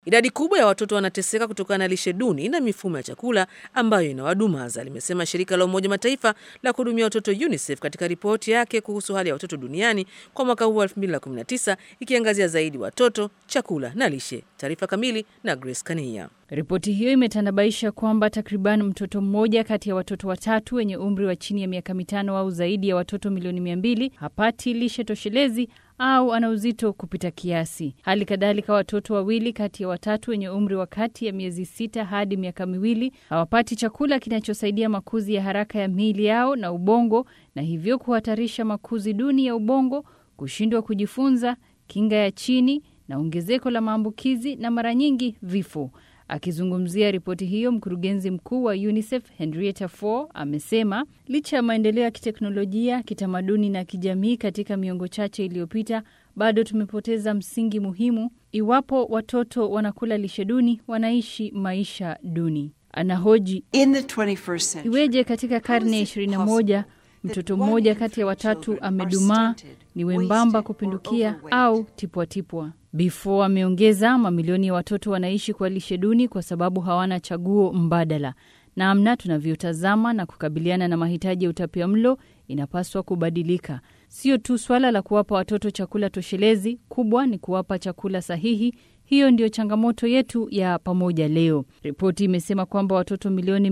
Idadi kubwa ya watoto wanateseka kutokana na lishe duni na mifumo ya chakula ambayo inawadumaza, limesema shirika la Umoja Mataifa la kuhudumia watoto UNICEF katika ripoti yake kuhusu hali ya watoto duniani kwa mwaka huu wa 2019 ikiangazia zaidi watoto, chakula na lishe. Taarifa kamili na Grace Kania. Ripoti hiyo imetanabaisha kwamba takriban mtoto mmoja kati ya watoto watatu wenye umri wa chini ya miaka mitano au zaidi ya watoto milioni mia mbili hapati lishe toshelezi au ana uzito kupita kiasi. Hali kadhalika, watoto wawili kati ya watatu wenye umri wa kati ya miezi sita hadi miaka miwili hawapati chakula kinachosaidia makuzi ya haraka ya miili yao na ubongo, na hivyo kuhatarisha makuzi duni ya ubongo, kushindwa kujifunza, kinga ya chini na ongezeko la maambukizi na mara nyingi vifo. Akizungumzia ripoti hiyo, mkurugenzi mkuu wa UNICEF Henrietta Fore amesema licha ya maendeleo ya kiteknolojia, kitamaduni na kijamii katika miongo chache iliyopita, bado tumepoteza msingi muhimu. Iwapo watoto wanakula lishe duni, wanaishi maisha duni. Anahoji iweje katika karne ya 21 mtoto mmoja kati ya watatu amedumaa, ni wembamba kupindukia au tipwatipwa. Before ameongeza, mamilioni ya watoto wanaishi kwa lishe duni kwa sababu hawana chaguo mbadala. Namna tunavyotazama na kukabiliana na mahitaji ya utapia mlo inapaswa kubadilika. Sio tu swala la kuwapa watoto chakula toshelezi, kubwa ni kuwapa chakula sahihi. Hiyo ndiyo changamoto yetu ya pamoja leo. Ripoti imesema kwamba watoto milioni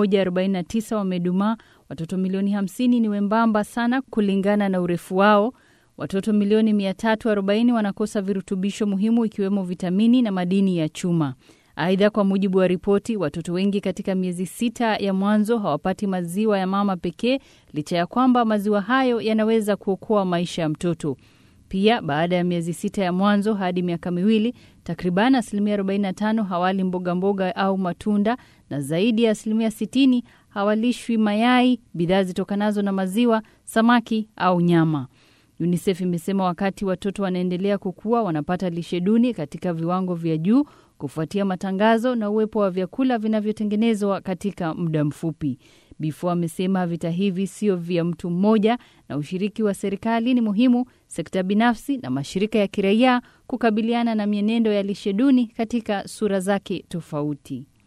149 wamedumaa, watoto milioni 50 ni wembamba sana kulingana na urefu wao. Watoto milioni 340 wanakosa virutubisho muhimu ikiwemo vitamini na madini ya chuma. Aidha, kwa mujibu wa ripoti, watoto wengi katika miezi sita ya mwanzo hawapati maziwa ya mama pekee, licha ya kwamba maziwa hayo yanaweza kuokoa maisha ya mtoto. Pia baada ya miezi sita ya mwanzo hadi miaka miwili, takriban asilimia 45 hawali mboga mboga au matunda na zaidi ya asilimia 60 hawalishwi mayai, bidhaa zitokanazo na maziwa, samaki au nyama. UNICEF imesema wakati watoto wanaendelea kukua, wanapata lishe duni katika viwango vya juu kufuatia matangazo na uwepo wa vyakula vinavyotengenezwa katika muda mfupi. Bifo amesema vita hivi sio vya mtu mmoja, na ushiriki wa serikali ni muhimu, sekta binafsi na mashirika ya kiraia kukabiliana na mienendo ya lishe duni katika sura zake tofauti.